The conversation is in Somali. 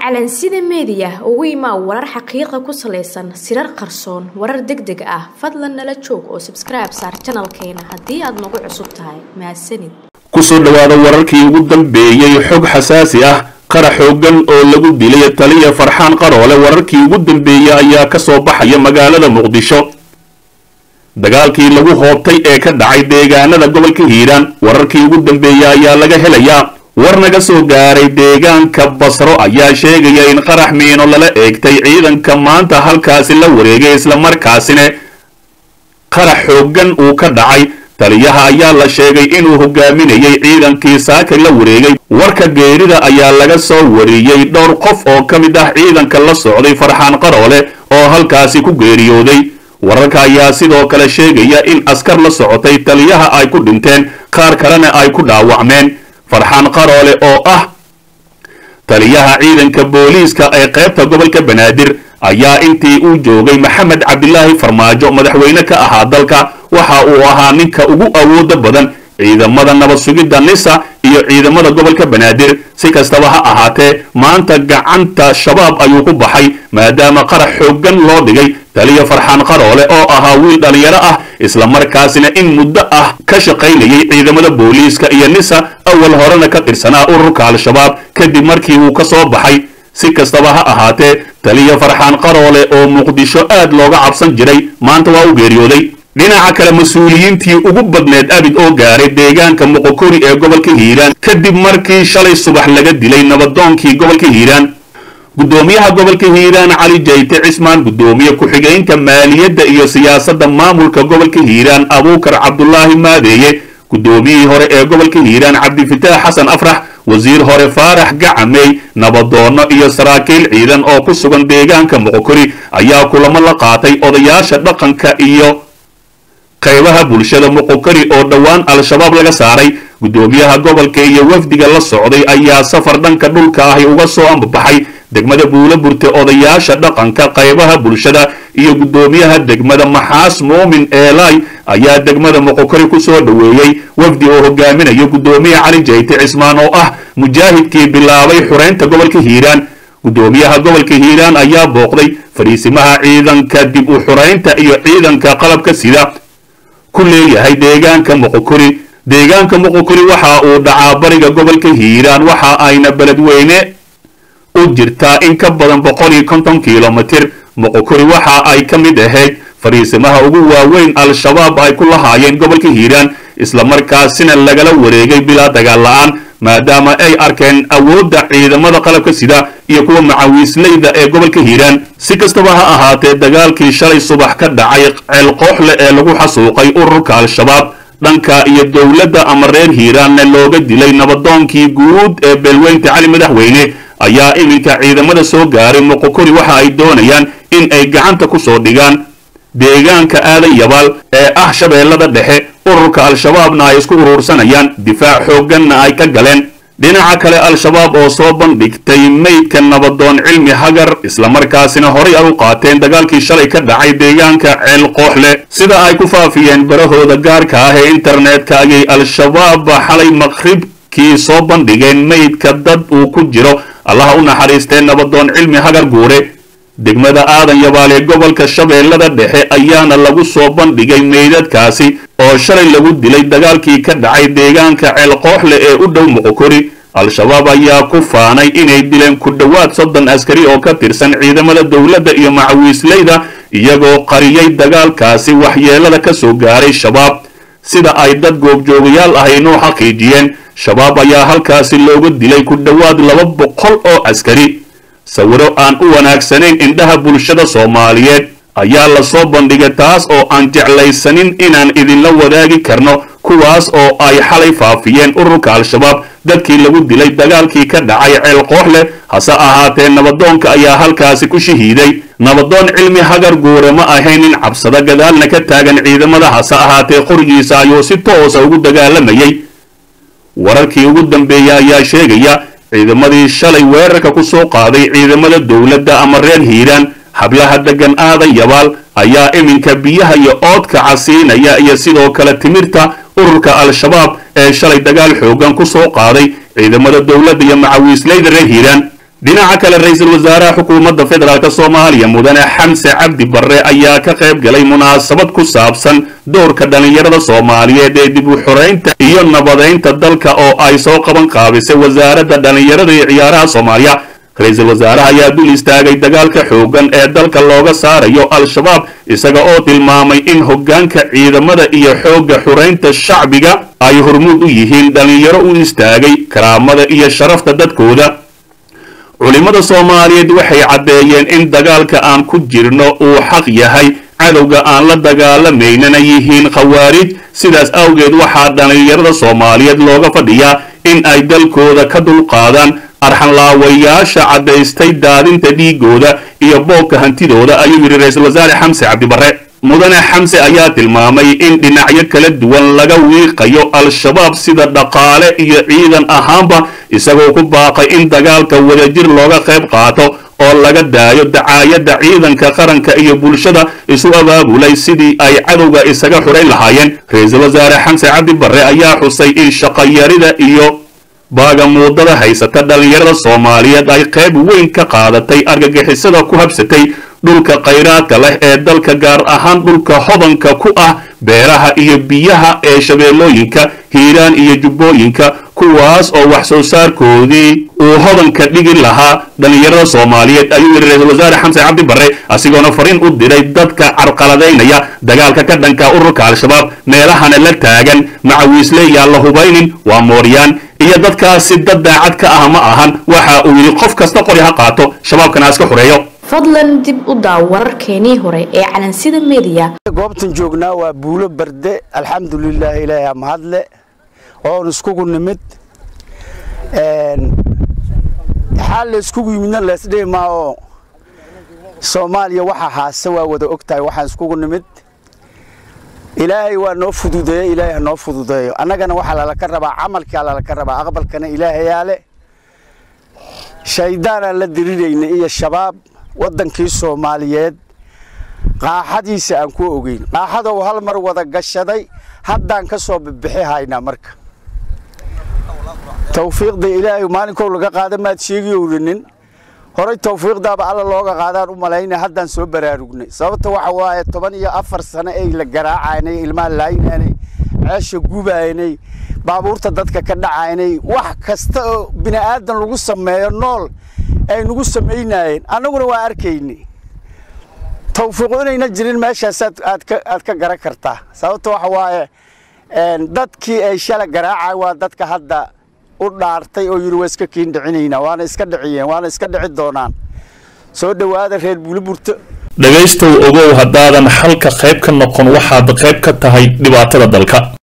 calansida meediya ugu imaa warar xaqiiqa ku salaysan sirar qarsoon warar deg deg ah fadlan nala joog oo sabskribe saar janalkeena haddii aad nagu cusub tahay mahadsanid kusoo dhowaada wararkii ugu dambeeyey xog xasaasi ah qara xoogan oo lagu dilay taliya farxaan qaroole wararkii ugu dambeeyey ayaa ka soo baxaya magaalada muqdisho dagaalkii lagu hoobtay ee ka dhacay deegaanada gobolka hiiraan wararkii ugu dambeeyey ayaa laga helayaa war naga soo gaaray deegaanka basro ayaa sheegaya in qarax miino lala eegtay ciidanka maanta halkaasi la wareegay islamarkaasina qarax xoogan uu ka dhacay taliyaha ayaa la sheegay inuu hogaaminayay ciidankii saaka la wareegay warka geerida ayaa laga soo wariyey dhowr qof oo ka mid ah ciidanka la socday farxaan qaroole oo halkaasi ku geeriyooday wararka ayaa sidoo kale sheegaya in askar la socotay taliyaha ay ku dhinteen qaar kalena ay ku dhaawacmeen farxaan qaroole oo ah taliyaha ciidanka booliiska ee qaybta gobolka banaadir ayaa intii uu joogay maxamed cabdilaahi farmaajo madaxweyne ka ahaa dalka waxa uu ahaa ninka ugu awooda badan ciidamada nabad sugidda nisa iyo ciidamada gobolka banaadir si kastaba ha ahaatee maanta gacanta shabaab ayuu ku baxay maadaama qarax xoogan loo dhigay taliya farxaan qaroole oo ahaa wiil dhalinyaro ah islamarkaasina in muddo ah ka shaqaynayay ciidamada booliiska iyo nisa awal horena ka tirsanaa ururka al-shabaab kadib markii uu ka soo baxay si kastaba ha ahaatee taliya farxaan qaroole oo muqdisho aad looga cabsan jiray maanta waa u geeriyooday dhinaca kale mas-uuliyiintii ugu badneed abid oo gaaray deegaanka moqokori ee gobolka hiiraan kadib markii shalay subax laga dilay nabadoonkii gobolka hiiraan guddoomiyaha gobolka hiiraan cali jayte cismaan guddoomiye ku-xigeynta maaliyadda iyo siyaasadda maamulka gobolka hiiraan abuukar cabdulaahi maadeeye guddoomiyihii hore ee gobolka hiiraan cabdifitaax xasan afrax wasiir hore faarax gacamey nabadoonno iyo saraakiil ciidan oo ku sugan deegaanka moqokori ayaa kulamo la qaatay odayaasha dhaqanka iyo qaybaha bulshada moqokori oo dhowaan al-shabaab laga saaray guddoomiyaha gobolka iyo wafdiga la socday ayaa safar dhanka dhulka ahi uga soo ambabaxay degmada buulo burte odayaasha dhaqanka qaybaha bulshada iyo guddoomiyaha degmada maxaas muumin eelay ayaa degmada moqokori ku soo dhoweeyey wafdi oo hogaaminayo guddoomiye cali jayte cismaan oo ah mujaahidkii bilaabay xureynta gobolka hiiraan guddoomiyaha gobolka hiiraan ayaa booqday fadhiisimaha ciidanka dib u xureynta iyo ciidanka qalabka sida ku leeyahay deegaanka moqokori deegaanka moqokori waxa uu dhacaa bariga gobolka hiiraan waxa ayna beledweyne u jirtaa in ka badan boqol iyo konton kilomitir moqokori waxa ay ka mid ahayd fadhiisimaha ugu waaweyn al-shabaab ay ku lahaayeen gobolka hiiraan islamarkaasina lagala wareegay bilaa dagaal la-aan maadaama ay arkeen awoodda ciidamada qalabka sida iyo kuwa macawiisleyda ee gobolka hiiraan si kastaba ha ahaatee dagaalkii shalay subax ka dhacay ceelqooxle ee lagu xasuuqay ururka al-shabaab dhanka iyo dowladda ama reer hiiraanna looga dilay nabadoonkii guud ee beelweynta cali madaxweyne ayaa iminka ciidamada soo gaaray moqokori waxa ay doonayaan in ay gacanta ku soo dhigaan deegaanka aadan yabaal ee ah shabeellada dhexe ururka al-shabaabna ay isku uruursanayaan difaac xoogganna ay ka galeen dhinaca kale al-shabaab oo soo bandhigtay meydka nabadoon cilmi hagar islamarkaasina horay ay u qaateen dagaalkii shalay ka dhacay deegaanka ceel qooxle sida ay ku faafiyeen barahooda gaarka ah ee internetka ayay al-shabaab xalay maqribkii soo bandhigeen meydka dad uu ku jiro allaha u naxariistee nabadoon cilmi hagar guure degmada aadan yabaal ee gobolka shabeellada dhexe ayaana lagu soo bandhigay meydadkaasi oo shalay lagu dilay dagaalkii ka dhacay deegaanka ceelqooxle ee u dhow moqokori al-shabaab ayaa ku faanay inay dileen ku dhowaad soddon askari oo ka tirsan ciidamada dowladda iyo macawiisleyda iyagoo qariyay dagaalkaasi waxyeelada ka soo gaaray shabaab sida ay dad goobjoogayaal ahaynoo xaqiijiyeen shabaab ayaa halkaasi looga dilay ku dhowaad laba boqol oo askari sawiro aan u wanaagsanayn indhaha bulshada soomaaliyeed ayaa lasoo bandhigay taas oo aan jeclaysanin inaan idinla wadaagi karno kuwaas oo ay xalay faafiyeen ururka al-shabaab dadkii lagu dilay dagaalkii ka dhacay ceel qooxle hase ahaatee nabadoonka ayaa halkaasi ku shahiiday nabadoon cilmi hagar guure ma ahayn in cabsado gadaalna ka taagan ciidamada hase ahaatee qorigiisa ayuu si toosa ugu dagaalamayay wararkii ugu dambeeyey ayaa sheegaya ciidamadii shalay weerarka ku soo qaaday ciidamada dowladda ama reer hiiraan hablaha degan aadan yabaal ayaa iminka biyaha iyo oodka casiinaya iyo sidoo kale timirta ururka al-shabaab ee shalay dagaal xoogan ku soo qaaday ciidamada dowladda iyo macawiisleyda reer hiiraan dhinaca kale ra-iisul wasaaraha xukuumadda federaalk soomaaliya mudane xamse cabdi barre ayaa ka qayb galay munaasabad ku saabsan doorka dhallinyarada soomaaliyeed ee dib u xoreynta iyo nabadeynta dalka oo ay soo qaban qaabisay wasaaradda dhallinyarada iyo ciyaaraha soomaaliya ra-iisul wasaaraha ayaa dul istaagay dagaalka xooggan ee dalka looga saarayo al-shabaab isaga oo tilmaamay in hoggaanka ciidamada iyo xoogga xoreynta shacbiga ay hormuud u yihiin dhallinyaro u istaagay karaamada iyo sharafta dadkooda culimmada soomaaliyeed waxay caddeeyeen in dagaalka aan ku jirno uu xaq yahay cadowga aan la dagaalamaynana yihiin khawaarij sidaas awgeed waxaa dhallinyarada soomaaliyeed looga fadhiyaa in ay dalkooda ka dulqaadaan arxanlaawayaasha caddaystay daadinta dhiigooda iyo boobka hantidooda ayuu yidhi ra-iisul wasaare xamse cabdibarre mudane xamse ayaa tilmaamay in dhinacyo kala duwan laga wiiqayo al-shabaab sida dhaqaale iyo ciidan ahaanba isagoo ku baaqay in dagaalka wadajir looga qayb qaato oo laga daayo dacaayadda ciidanka qaranka iyo bulshada isu abaabulay sidii ay cadowga isaga xurayn lahaayeen ra-iisul wasaare xamse cabdi barre ayaa xusay in shaqayarida iyo baagamuudada haysata dhallinyarada soomaaliyeed ay qayb weyn ka qaadatay argagixisada ku habsatay dhulka khayraadka leh ee dalka gaar ahaan dhulka hodanka ku ah beeraha iyo biyaha ee shabeellooyinka hiiraan iyo jubbooyinka kuwaas oo wax soo saarkoodii uu hodanka dhigi lahaa dhallinyarada soomaaliyeed ayuu yidhi ra-iisul wasaare xamse cabdi barre asigoona fariin u diray dadka carqaladaynaya dagaalka ka dhanka ururka al-shabaab meelahana la taagan macawiisle yaan la hubaynin waa mooryaan iyo dadkaasi dad daacad ka ah ma ahan waxa uu yidhi qof kasta qori ha qaato shabaabkana iska xureeyo fadlan dib u daaw wararkeenii hore ee calansida mediya goobtan joognaa waa buulo barde alxamdulilah ilaahi mahadle oon iskugu nimid xaa la iskugu yimidna leesdhihi maa oo soomaaliya waxa haase waa wada og tahay waxaan iskugu nimid ilaahay waa noo fududeeye ilaahay ha noo fududeeyo annagana waxaa lalaka rabaa camalkaa lalaka rabaa aqbalkana ilaahayaa le shayddaanaan la dirirayna iyo shabaab waddankii soomaaliyeed qaaxadiisa aan ku ogeyn qaaxadow hal mar wada gashaday haddaan ka soo bibixi haynaa marka tawfiiqda ilaahay maalinkow laga qaada maad sheegi owranin horay tawfiiqdaaba alla looga qaadaan u malayna haddaan soo baraarugnay sababta waxa waaye toban iyo afar sano ay la garaacaynay ilmaha laaynanay ceesha gubaynay baabuurta dadka ka dhacaynay wax kasta oo bini aadan lagu sameeyo nool ay nagu samaynaayeen annaguna waa arkaynay tawfiiqu inayna jirin meeshaas aad ka garan kartaa sababta waxa waaye dadkii ay shala garaacay waa dadka hadda u dhaartay oo yidhi waa iska kiin dhicinaynaa waana iska dhiciyeen waana iska dhici doonaan soo dhowaada reer buuliburto dhegaystow ogow haddaadan xalka qayb ka noqon waxaad qayb ka tahay dhibaatada dalka